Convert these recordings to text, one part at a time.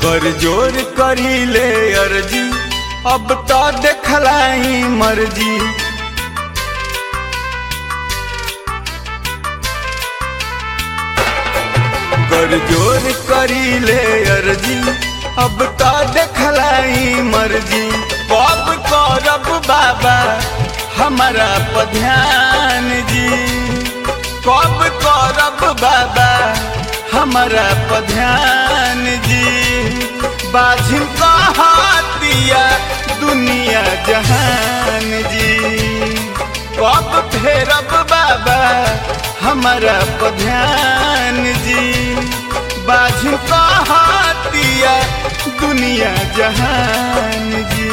कर जोर करी ले अर्जी अब तो देखलाई मर्जी कर जोर करी ले अर्जी अब तो देखलाई मर्जी कब करब बाबा हमारा पध्यान जी कब करब बाबा हमारा पध्यान जी बाझिन कहतिया दुनिया जहान जी कब फेरब बाबा हमारा पध्यान जी बाझिन कहतिया दुनिया जहान जी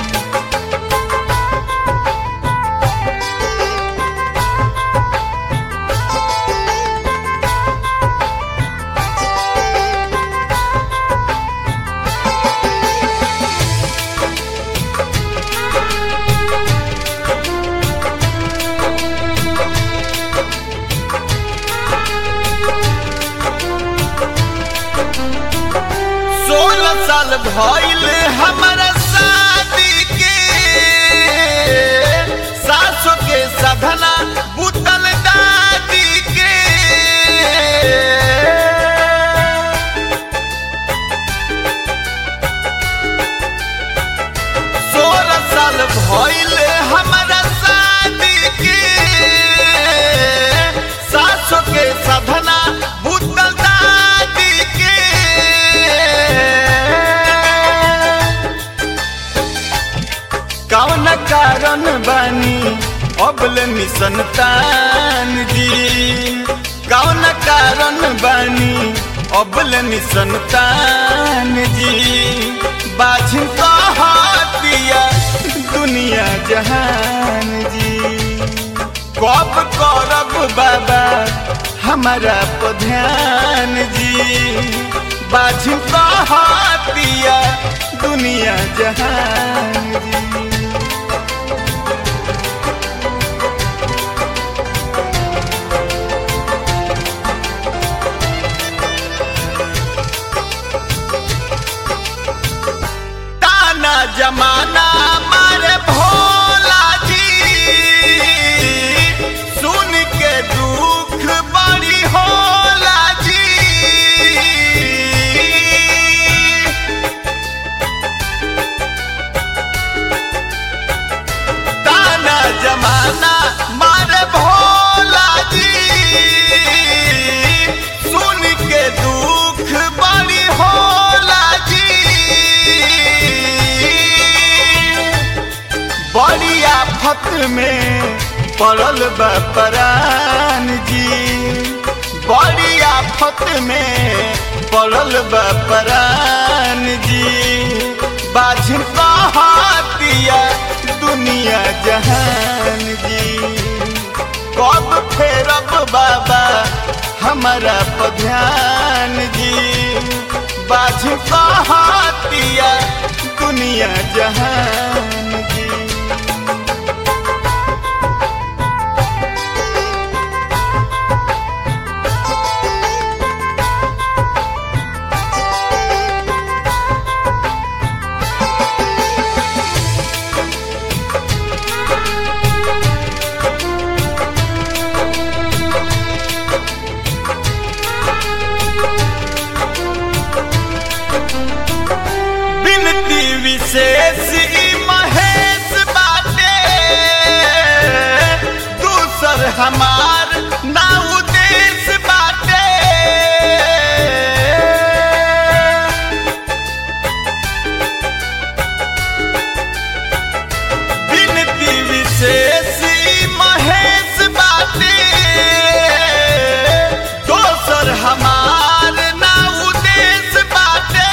सोलह साल भइल हमारा शादी के सासो के साधना बुतल दादी के सोलह साल भइल हमारा शादी के सासो के साधना बुतल दादी के कौन कारण बानी अबल निसंतान जी कौन कारण बानी अबल निसंतान जी बाझिन कहतिया दुनिया जहान जी कब करब बाबा हमारा पध्यान जी बाझिन कहतिया दुनिया जहान जी ताना जमाना मारे भोला जी सुन के दुख बड़ी होला जी ताना जमाना मारे भोला जी सुन के दुख बड़ी होला जी बड़ी आफत में पड़ल बा परान जी बड़ी आफत में पड़ल बा परान जी बाझिन कहतिया दुनिया जहान जी कब फेरब बाबा हमारा पध्यान जी बाझिन कहतिया दुनिया जहान जी बिनती विशेष ई महेश बाटे दूसर हमार ना उदेश बाटे बिनती विशेष ई महेश बाटे दोसर हमार ना उदेश बाटे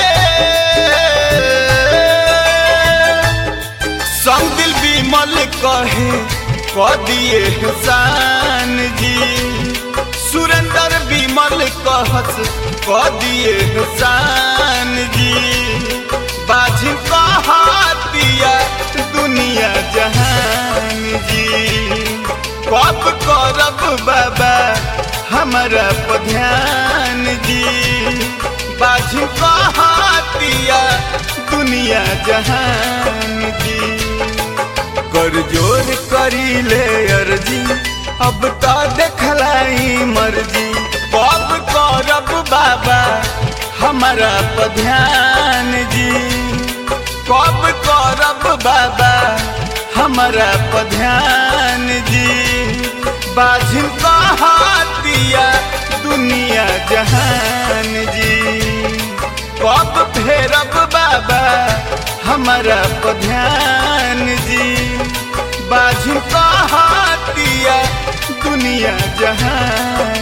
संग दिल विमल कहे क दिए हुसान जी सुरेंद्र विमल कहस क दिए हुसान जी बाझिन कहतिया दुनिया जहान जी कब करब बाबा हमारा पर ध्यान जी बाझिन कहतिया दिया दुनिया जहान जी कर जोर करी ले अर्जी अब तो देखलाई मर्जी कब करब बाबा हमारा पर ध्यान जी कब करब बाबा हमारा पर ध्यान जी बाझिन कहतिया दुनिया जहान जी कब फेरब बाबा हमारा पर ध्यान जी बाझिन कहतिया दुनिया जहान